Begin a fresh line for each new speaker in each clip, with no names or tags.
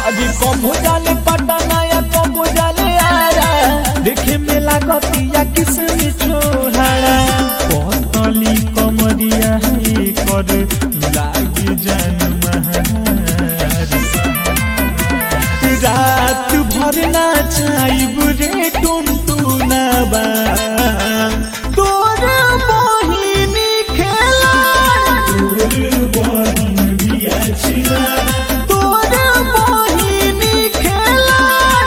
अभी कबो जाले पटना या कबो जाले आरा देखे में लागतिया किसमी छोहारा पतली कमरिया है कर लागी जान महारी रात भर नाचाइब रे टुनटुनाबा तोर बहिनी खेला तोर बहिनी खेला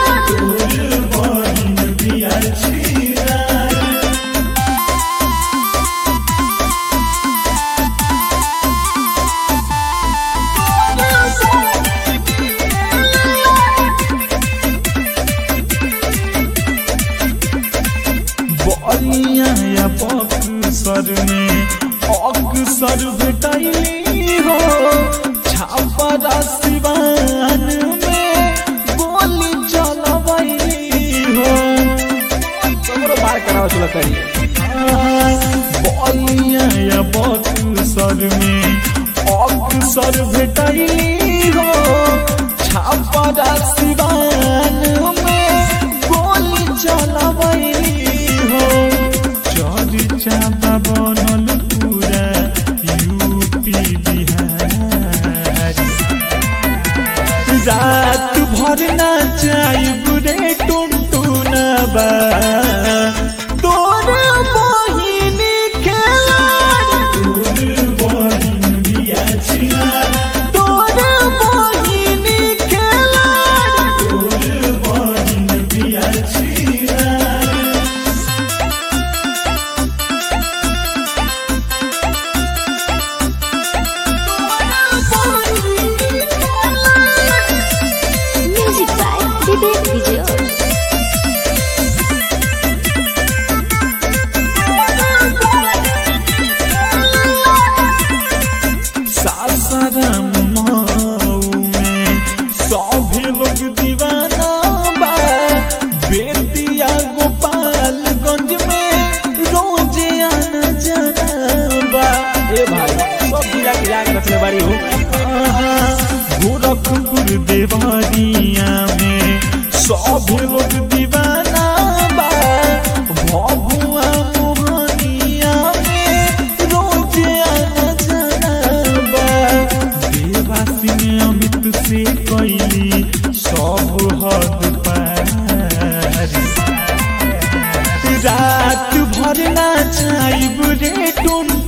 बलिया या बक्सर में अक्सर भेटैली हो छापरा सिवान में गोली चलबैली हो
तोरो बार कराओ चलो करी
बलिया या बक्सर में अक्सर भेटैली हो छापरा सिवान में गोली चलबैली हो चर्चा बनल पूरा यूपी बिहार रात भर नाचाइब रे टुनटुनबा तोर बहिनी खेला तोर बहिनी खेला
Music by Vivek Vijay.
Sasaram Mau में सभी लोग दीवाना बा बेतिया गोपालगंज में रोजे आना जाना बा
ए भाई सब गिरा गिरा के रखले बारी हो
गोरखपुर देवरिया में सब लोग दीवाना बा भभुआ मोहनिया में रोजे आना जाना बा देवासी में अमित से कैली सब हद पारी रात भर नाचाइब रे टुन